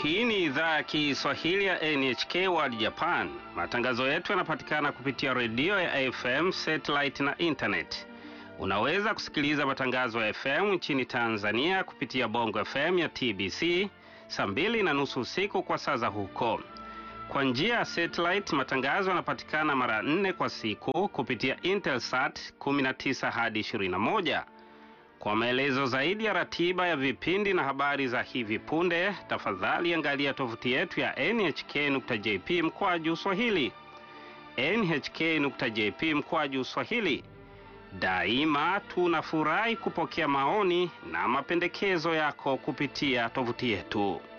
Hii ni idhaa ya Kiswahili ya NHK World Japan. Matangazo yetu yanapatikana kupitia redio ya FM, satellite na internet. Unaweza kusikiliza matangazo ya FM nchini Tanzania kupitia Bongo FM ya TBC saa mbili na nusu usiku kwa saa za huko. Kwa njia ya satellite, matangazo yanapatikana mara nne kwa siku kupitia Intelsat 19 hadi 21. Kwa maelezo zaidi ya ratiba ya vipindi na habari za hivi punde, tafadhali angalia tovuti yetu ya nhk.jp mkwaju swahili. nhk.jp mkwaju swahili. Daima tunafurahi kupokea maoni na mapendekezo yako kupitia tovuti yetu.